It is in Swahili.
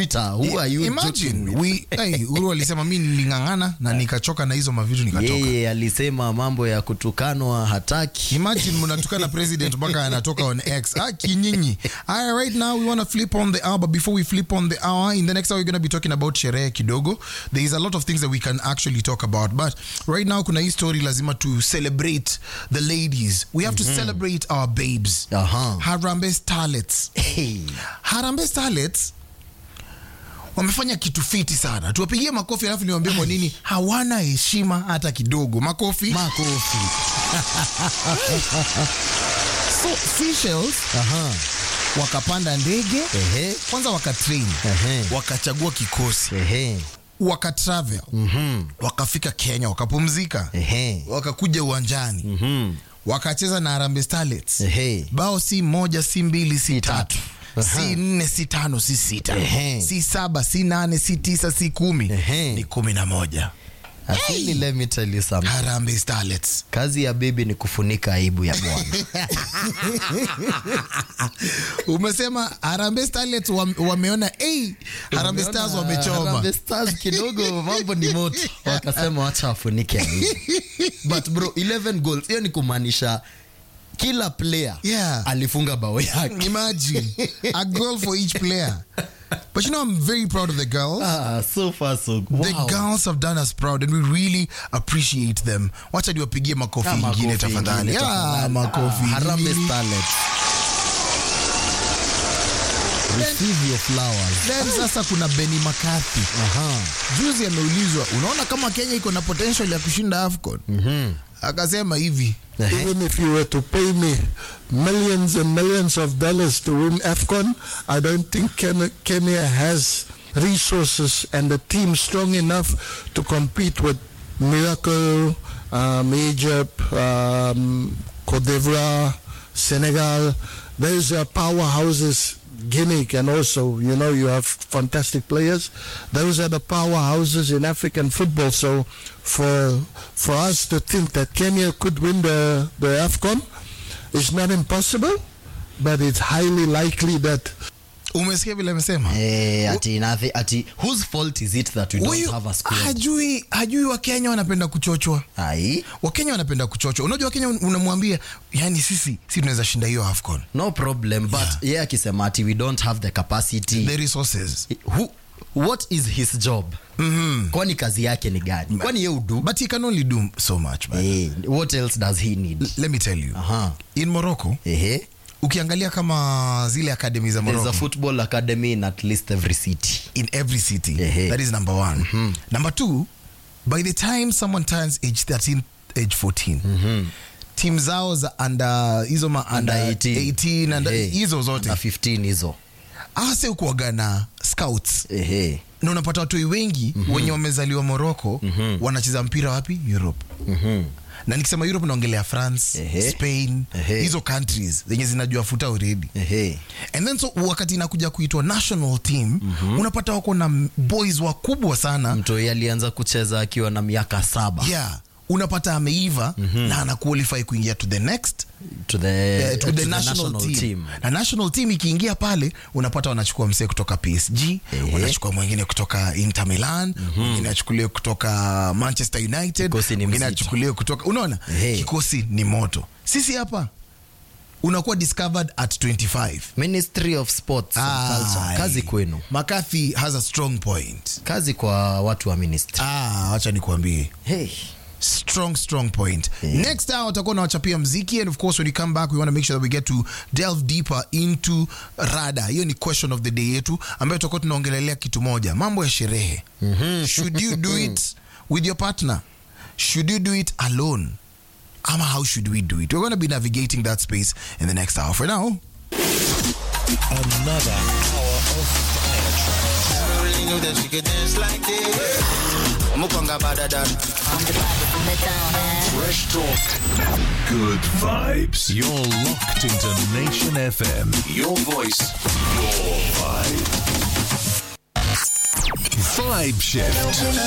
Twitter. Who are you Imagine, joking with? we, hey, Uhuru alisema mi niling'ang'ana na nikachoka na hizo mavitu nikatoka. Yeye alisema mambo ya kutukanwa hataki. Imagine mnatukana president mpaka anatoka on X. Ah, kinyinyi. Alright, right now we want to flip on the hour, but before we flip on the hour, in the next hour we're going to be talking about sherehe kidogo. There is a lot of things that we can actually talk about, but right now kuna hii story lazima to celebrate the ladies. We have to celebrate our babes. Aha. Harambee Starlets. Hey. Harambee Starlets wamefanya kitu fiti sana. Tuwapigie makofi alafu niwaambie kwa nini hawana heshima hata kidogo. Makofi. Makofi. So, Seychelles Aha. wakapanda ndege Ehe. kwanza wakatrain Ehe. wakachagua kikosi Ehe. wakatravel wakafika kenya wakapumzika Ehe. wakakuja uwanjani Mhm. wakacheza na Harambee Starlets Ehe. bao si moja si mbili si tatu Aha. si nne si tano si sita Ehe. si saba si nane si tisa si kumi Ehe. ni kumi na moja Actually, let me tell you something. Harambee Starlets Kazi ya bibi ni kufunika aibu ya bwana. umesema Harambee Starlets wam- wameona hey, Harambee Stars wamechoma Harambee Stars kidogo mambo ni moto. Wakasema wacha wafunike aibu. But bro, 11 goals. Hiyo ni kumaanisha kila player Yeah. alifunga bao yake. Imagine a goal for each player. But you know, I'm very proud of the girls. Ah, so far so good. The Wow. girls have done us proud and we really appreciate them. Wacha niwapigie makofi Ah, makofi ingine tafadhali. ingine Ah, tafadhali. makofi. Ah, Harambee Starlets. Receive your flowers. Then sasa kuna Benny McCarthy. Aha. Juzi ameulizwa, unaona kama Kenya iko na potential ya kushinda AFCON? Akasema hivi, Ehe. Even if you were to pay me millions and millions of dollars to win AFCON, I don't think Ken- Kenya has resources and a team strong enough to compete with Miracle, um, Egypt, um, Cote d'Ivoire, Senegal. Those are powerhouses. Guinea can also, you know, you have fantastic players. Those are the powerhouses in African football. So for for us to think that Kenya could win the, the AFCON is not impossible, but it's highly likely that umesikia vile amesema? Eh, ati nothing, ati whose fault is it that we don't Huyu have a squad? hajui hajui Wakenya wanapenda kuchochwa. Ai, Wakenya wanapenda kuchochwa. Unajua Wakenya unamwambia, yani sisi si tunaweza shinda hiyo AFCON. no problem but Yeah. yeye akisema ati we don't have the capacity The resources. Who, what is his job kwani kazi yake ni gani kwani ye udu But he can only do so much, man. eh, what else does he need Let me tell you. Aha. In Morocco, Ehe. ukiangalia kama zile academy za there's a Morocco football academy in at least every city in every city. Ehe. That is number one. Number two, by the time someone turns age 13, age 14, team zao za under hizo ma under, Under 18. 18 under, Ehe. hizo zote Under 15 hizo ase ukuaga na scouts Ehe. na unapata watoi wengi wenye wamezaliwa Morocco wanacheza mpira wapi? Europe. Na nikisema Europe naongelea France, Ehe. Spain, Ehe. hizo countries zenye zinajua futa already. Ehe. And then so wakati inakuja kuitwa national team unapata wako na m- boys wakubwa sana mtoi alianza kucheza akiwa na miaka saba yeah unapata ameiva na ana qualify kuingia to the next to the, eh, to the national, team. na national team ikiingia pale unapata wanachukua msee kutoka PSG Ehe. wanachukua mwingine kutoka Inter Milan mwingine achukuliwe kutoka Manchester United Kikosi ni mwingine mzito. achukuliwe kutoka unaona Ehe. kikosi ni moto sisi hapa unakuwa discovered at 25 ministry of sports and culture Ai. kazi kwenu McCarthy has a strong point kazi kwa watu wa ministry ah wacha nikuambie hey. strong strong point next hour utakuwa unawachapia mziki and of course when you come back we want to make sure that we get to delve deeper into rada hiyo ni question of the day yetu ambayo tutakuwa tunaongelelea kitu moja mambo ya sherehe should you do it with your partner should you do it alone ama how should we do it we're going to be navigating that space in the next hour for now Another hour of fire tracks. I really knew that she could dance like this. Mukonga badadan. Fresh talk. Good vibes. You're locked into Nation FM. Your voice. Your vibe. Vibe shift.